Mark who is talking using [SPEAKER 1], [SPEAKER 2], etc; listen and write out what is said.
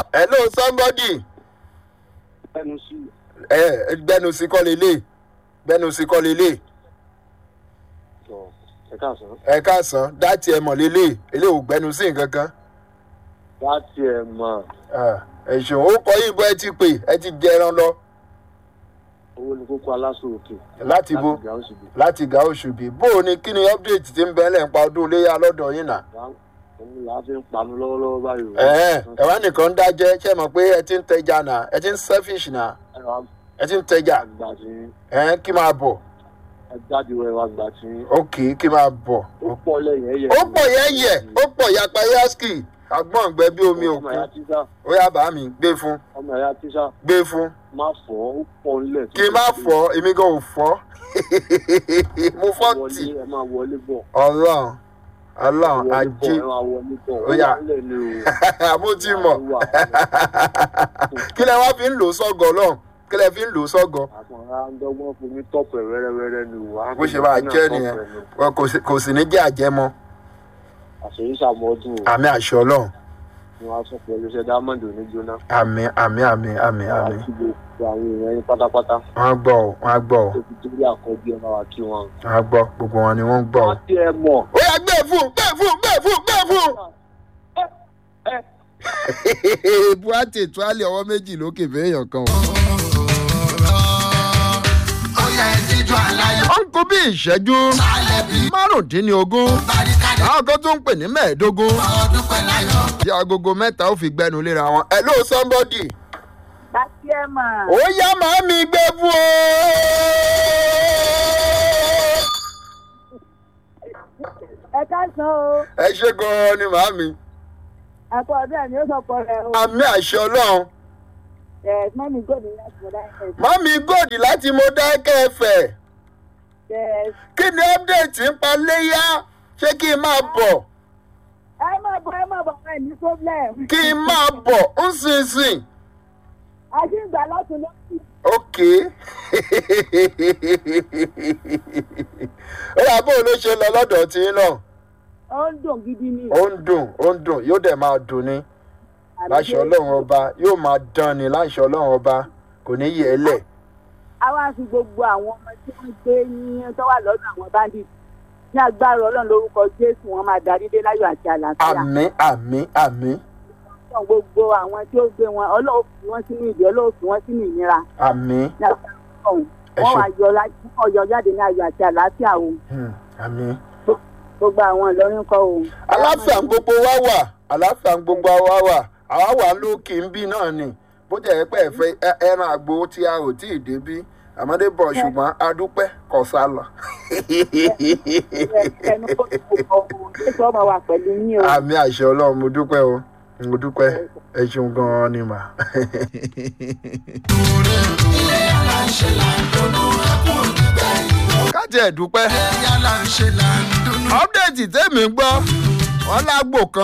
[SPEAKER 1] hello somebody
[SPEAKER 2] ẹnu sí
[SPEAKER 1] ẹ gbẹnu sí kọ́ lélẹ̀ gbẹnu sí kọ́ lélẹ̀
[SPEAKER 2] ọ ẹ káàsán.
[SPEAKER 1] ẹ káàsán dátì ẹ mọ̀ lélẹ̀ ilé ò gbẹnu sí nǹkan kan
[SPEAKER 2] láti ẹ̀ mọ̀
[SPEAKER 1] ẹ ṣeun ó kọ yìnbọn ẹ ti pè ẹ ti jẹran lọ
[SPEAKER 2] owó ní kókó aláṣọ òkè.
[SPEAKER 1] láti bo
[SPEAKER 2] ìgbà oṣù bíi.
[SPEAKER 1] láti ga oṣù bíi bó o ní kí ni update ti ń bẹ lẹ́ǹpa ọdún iléyà lọ́dọ̀ yín náà.
[SPEAKER 2] òun là á fi ń panu lọ́wọ́lọ́wọ́ báyìí. o.
[SPEAKER 1] ẹ ẹ wá nìkan ń dájẹ́ ṣe mọ̀ pé ẹ ti ń tẹja náà ẹ ti ń selfish náà
[SPEAKER 2] ẹ wá
[SPEAKER 1] ẹ ti ń tẹja
[SPEAKER 2] gbà tí
[SPEAKER 1] ẹ kí máa bọ̀
[SPEAKER 2] ẹ jáde wọ ẹ wá gbà tí
[SPEAKER 1] ok kí máa bọ̀.
[SPEAKER 2] ó pọ̀ lẹ́yìn ẹ̀yẹ.
[SPEAKER 1] ó pọ̀ yẹ́yẹ́ ó pọ̀ yapa yaski agbọ́n gbẹ bí omi
[SPEAKER 2] ọmọ ẹ̀yà
[SPEAKER 1] òkun
[SPEAKER 2] tíṣà
[SPEAKER 1] ó yá bàá mi gbé fún
[SPEAKER 2] ọmọ ẹ̀yà tíṣà
[SPEAKER 1] gbé fún
[SPEAKER 2] má fọ́ ó pọ̀ ńlẹ̀.
[SPEAKER 1] kí n má fọ́ èmi gan ò fọ́ mo fọ́ tì
[SPEAKER 2] wọlé ẹ máa wọlé bọ̀.
[SPEAKER 1] ọlọ́run ọlọ́run
[SPEAKER 2] wọlé
[SPEAKER 1] ajé
[SPEAKER 2] bọ̀ ẹ máa wọlé bọ̀.
[SPEAKER 1] Ó yá.
[SPEAKER 2] wà ńlẹ̀ ni o.
[SPEAKER 1] àmú ti mọ̀
[SPEAKER 2] Wà,
[SPEAKER 1] kí lẹ wá fi ń lò ó sọ́gọ̀ ọlọ́run kí lẹ fi ń lò ó sọ́gọ̀
[SPEAKER 2] àkànrà ń dọ́gbọ́n fún mi tọ́pù ẹ̀ wẹ́rẹ́wẹ́rẹ́ ni o.
[SPEAKER 1] bó ṣe máa jẹ́ nìyẹn Wọn kò sì- kò sì ní jẹ́ àjẹmọ́
[SPEAKER 2] àṣeyí sàmọ́dún o.
[SPEAKER 1] àmì àṣẹ ọlọ́run
[SPEAKER 2] ni wọ́n á sọ pé olùṣẹ́ diamond ò ní jóná.
[SPEAKER 1] àmì àmì àmì àmì àmì
[SPEAKER 2] àti gbogbo àwọn èèyàn yín pátápátá
[SPEAKER 1] wọ́n á gbọ́ ọ wọ́n á gbọ́ ọ
[SPEAKER 2] tó fi dórí àkọ́bí ẹ̀ máa wá kí wọn.
[SPEAKER 1] wọ́n á gbọ́ gbogbo wọn ni wọ́n ń gbọ́ ọ.
[SPEAKER 2] wọ́n ti ẹ mọ̀.
[SPEAKER 1] ó yà gbé fún gbé fún gbé fún gbé fún. buhati tuale ọwọ́ méjì lókè fẹ́yàn kan. ó ń kó bí ìṣẹ́jú márùndínlógún àwọn kan tó ń pè ní mẹ́ẹ̀ẹ́dógún tí agogo mẹ́ta ó fi gbẹnu léra wọn. hello somebody
[SPEAKER 3] láti ẹ mọ̀.
[SPEAKER 1] ó yá màá mi gbé fún o.
[SPEAKER 3] ẹ káàsán o
[SPEAKER 1] ẹ ṣe gan-an ni màá mi
[SPEAKER 3] àpò ọdún ẹ̀ ni ó sọ̀pọ̀ rẹ̀ o.
[SPEAKER 1] àmì àṣẹ ọlọ́run
[SPEAKER 3] ẹ̀ mọ́mí gòdì láti mọ̀ dáhùn ẹ̀.
[SPEAKER 1] màmí gòdì láti mo dákẹ́ ẹ̀fẹ̀
[SPEAKER 3] ẹ̀
[SPEAKER 1] kí ni update ń pa léyà ṣé kí n máa bọ̀
[SPEAKER 3] ẹ má bọ̀ ẹ má bọ̀ ẹ ní problem.
[SPEAKER 1] kí n máa bọ̀ ń sìn sìn
[SPEAKER 3] a ti ń gbà lọ́tún lọ́sì.
[SPEAKER 1] ok ó yà bóun ló ṣe lọ lọ́dọ̀ tí ń náà
[SPEAKER 3] ó ń dùn gidi ni.
[SPEAKER 1] ó ń dùn ó ń dùn yóò dẹ̀ máa dùn ni láṣọ ọlọ́run ọba yóò máa dán ni láṣọ ọlọ́run ọba kò ní yẹ ẹ lẹ̀
[SPEAKER 3] a wá fi gbogbo àwọn ọmọ tí wọ́n gbé ní tó wà lọ́dọ̀ àwọn bandit ní agbára ọlọ́run lórúkọ jésù wọn máa darí dé láyọ̀ àti àlàáfíà.
[SPEAKER 1] àmì àmì àmì
[SPEAKER 3] Ọlọ́run gbogbo àwọn tí ó gbé wọn ọlọ́run fi wọ́n sínú ìdí ọlọ́run fi wọ́n sínú ìnira.
[SPEAKER 1] àmì
[SPEAKER 3] ní agbára ọlọ́run
[SPEAKER 1] Ẹ
[SPEAKER 3] wọ́n
[SPEAKER 1] ṣé.
[SPEAKER 3] wá yọ lá- wọ́n yọ jáde ní ayọ̀ àti àlàáfíà o
[SPEAKER 1] hmm, àmì.
[SPEAKER 3] gbogbo àwọn ìlọrin kọ o.
[SPEAKER 1] aláfíà ń gbogbo wa wà aláfíà ń gbogbo wa wà àwa wà lókè ń bí náà ni bó jẹ́ ẹ pé ẹ fẹ́ ẹ- ẹran àgbo tí a ò tí ì débí àmọ́dé bọ̀ ṣùgbọ́n adúpẹ́ kọ̀ sá lọ.
[SPEAKER 3] ẹnu kó tó kọ o jésù ọmọ wa pẹ̀lú yín o.
[SPEAKER 1] àmì àṣẹ ọlọ́run mo dúpẹ́ o mo dúpẹ́ ẹ ṣeun gan-an ni mà. káàtì ẹ̀ dúpẹ́ ọ́pdẹ̀tì tẹ́mi gbọ́ wọ́n lágbo kan.